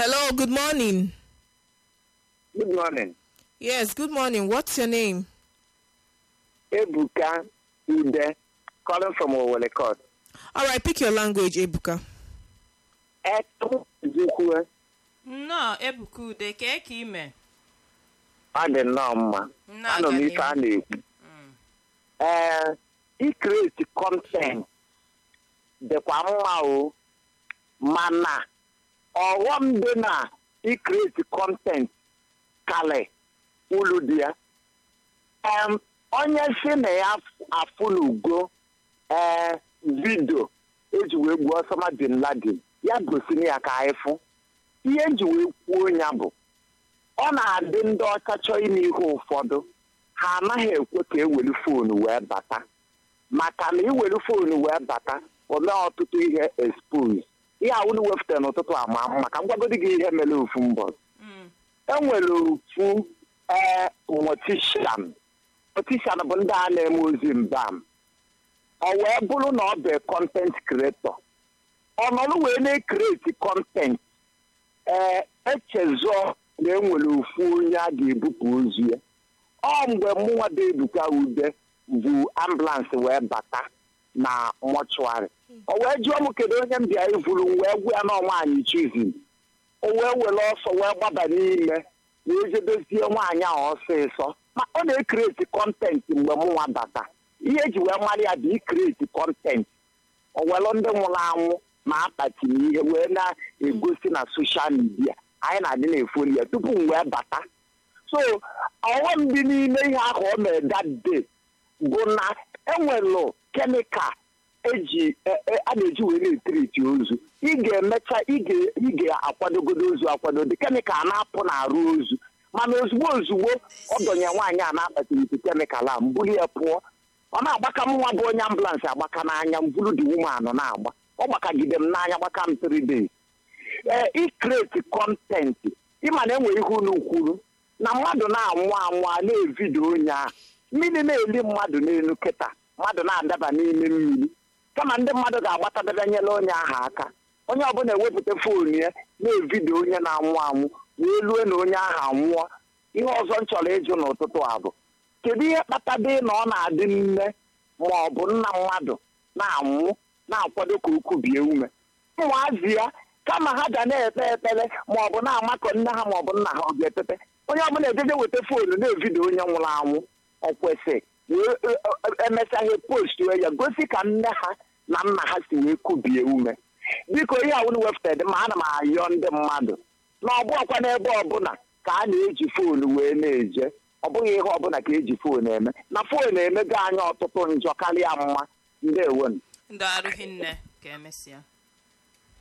Hello, good morning. Good morning. Yes, good morning. What's your name? Ebuka Ude, calling from Owole Court. All right, pick your language, Ebuka. Etu Zukwe, nnọọ ebuka ude kee ka ime ọ dị nnọọ mma. Nnọọ Anọ m aga ife a na-ekwu. Ee, ikreti kọntent dịkwa mma o, mana ọghọm dị na ikreti kọntent kalị ulu dị ya. Em, onye si na ya afụ n'ugo ee vidio eji wee gbuo Osama bin Laden ya gosiri ya ka anyị fụ ihe nji wee kwuo ya bụ ọ na-adị ndị ọcha chọọ ime ihe ụfọdụ ha anaghị ekwe ka ewere foonu wee bata maka na iwere foonu wee bata omee ọtụtụ ihe expose ihe awụrụ wepụtara n'ụtụtụ ama mma ka m gwagodi gị ihe mere ofu mbọ enwere ofu ee motishan motishan bụ ndị a na-eme ozi mbam ọ wee bụrụ na ọ bụ kọntent kreatọ ọnọrụ wee na-ekreti kọntent ee echezọ na enwere ofu onye a ga-ebupụ ozu ya ọ mgbe mụnwa dị ebuka ude bụ ambulansị wee bata na mọchụarị o wee jụọ m kedu onye m bịa ivuru m wee gwa ya na nwaanyị chizin o wee were ọsọ wee gbaba n'ime wee jedozie nwaanyị ahụ ọsịsọ ma ọ na-ekreti kọntentị mgbe mụnwa bata ihe eji wee mara ya bụ ikreti kọntentị o welu ndị nwụrụ anwụ ma akpati na ihe wee na-egosi na soshal midia anyị na-adị na-efoli ya tupu m wee bata so ọghọm dị n'ime ihe ahụ o mere that day bụ na enwelụ kemikal eji a na-eji wee na-etiriti ozu ị ga-emecha ị ga-akwadogodo ozu akwado kemikal na-apụ n'arụ ozu mana ozugbo ozugbo ọ dọnye nwaanyị a na-akpatịrịte kemikal a mbuli ya pụọ ọ na-agbaka m nwa bụ onye ambulansị agbaka n'anya mbulu dị wuman na-agba ọ gbakagide m n'anya gbaka m 3 days ee ikreti kọntentị ịma na enwe ihe unu kwuru na mmadụ na-anwụ anwụ a na-evidio onye ahụ mmiri na-eli mmadụ n'elu kịta mmadụ na-adaba n'ime mmiri kama ndị mmadụ ga-agbatadabanyela onye ahụ aka onye ọbụla ewepụta foonu ya na-evidio onye na-anwụ anwụ wee lue na onye ahụ anwụọ ihe ọzọ m chọrọ ịjụ n'ụtụtụ a bụ kedu ihe kpatadị na ọ na-adị nne ma ọ bụ nna mmadụ na-anwụ na-akwado ka ukwu bie ume ụmụazị ya kama ha ga na-ekpe ekpere ma ọ bụ na-amakọ nne ha ma ọ bụ nna ha ọ ga-ekpete onye ọbụla ejeje weta foonu na-evidio onye nwụrụ anwụ ọ kwesị wee emesaghe postu ya gosi ka nne ha na nna ha si wee kubie ume biko ihe awụrụ wepụtara dị ma ana m ayọ ndị mmadụ na ọ bụọkwa n'ebe ọbụla ka a na-eji foonu wee na-eje ọ bụghị ihe ọbụla ka eji foonu eme na foonu emego anyị ọtụtụ njọ karịa mma ndewonu ndị arụghị nne ka emesịa